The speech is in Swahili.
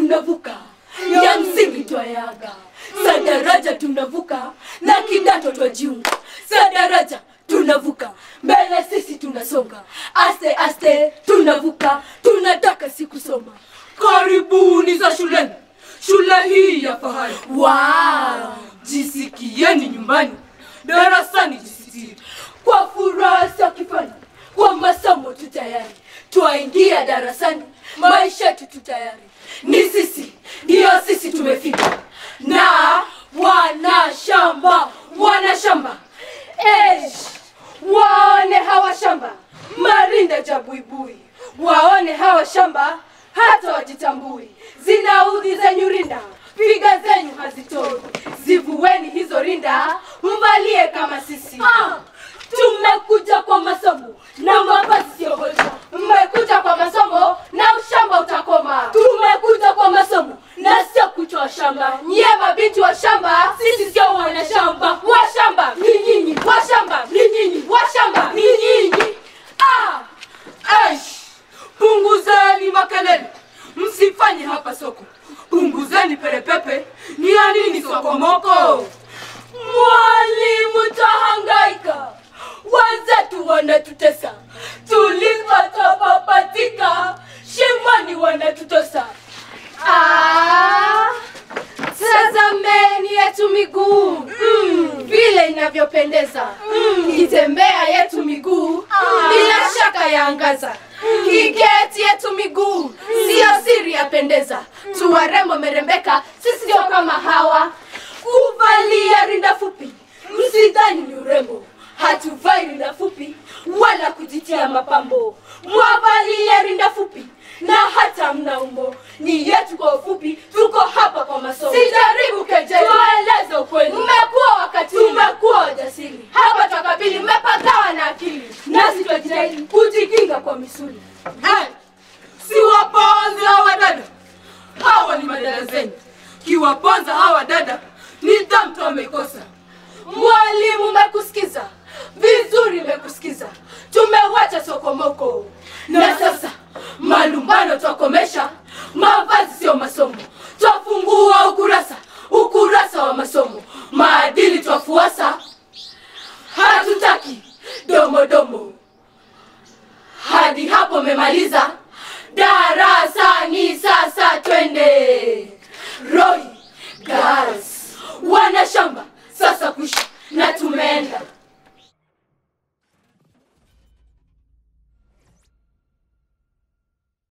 tunavuka ya msingi twayaga sa daraja tunavuka na kidato twajiunga sa daraja tunavuka mbele sisi tunasonga aste aste tunavuka tunataka si kusoma Karibuni za shuleni, shule hii ya fahari. wow. Jisikieni nyumbani, darasani jisitiri. kwa furaha za kifani kwa masomo tu tayari twaingia darasani maisha yetu tu tayari ni sisi ndiyo sisi tumefika na wanashamba wanashamba Eish, waone hawa shamba marinda ja buibui waone hawa shamba hata wajitambui zinaudhi zenyu rinda piga zenyu hazitoi zivueni hizo rinda mvalie kama sisi ah, tumekuja kwa masomo na mavazi sio hoja mmekuja kwa masomo na ushamba utakoma tumekuja kwa masomo na sio kutoa shamba nyie mabinti wa shamba sisi sio wanashamba washamba ni nyinyi washamba ni nyinyi washamba ni nyinyi ah, Eish, punguzeni makelele, msifanye hapa soko. Punguzeni perepepe, ni ya nini sokomoko? Mwalimu, tahangaika, wenzetu wanatutesa, tulikotopapatika shimoni wanatutosa. Ah, tazameni yetu miguu mm, vile inavyopendeza mm, kitembea yetu miguu bila shaka yaangaza kiketi yetu miguu siyo siri yapendeza tuwarembo merembeka sisi sio kama hawa Kuvalia rinda fupi, msidhani ni urembo, hatuvai rinda fupi wala kujitia mapambo. Mwavalia rinda fupi na hata mna umbo, ni yetu kwa ufupi, tuko hapa kwa masomo. sijaribu kejeli Tueleze ukweli, mmekuwa wakati tumekuwa wajasiri hapa twakabili mmepagawa na akili nasi twajitahidi kujikinga kwa misuli. Eh, siwaponze hawa dada, hawa ni madada zenu. Kiwaponza hawa dada, nidhamu tu ameikosa. Mwalimu, mekusikiza vizuri, mekusikiza. Tumewacha sokomoko na sasa malumbano twakomesha. Mavazi sio masomo, twafungua ukurasa, ukurasa wa masomo. Maadili twafuasa, hatutaki domodomo. Hadi hapo memaliza darasani, sasa twende.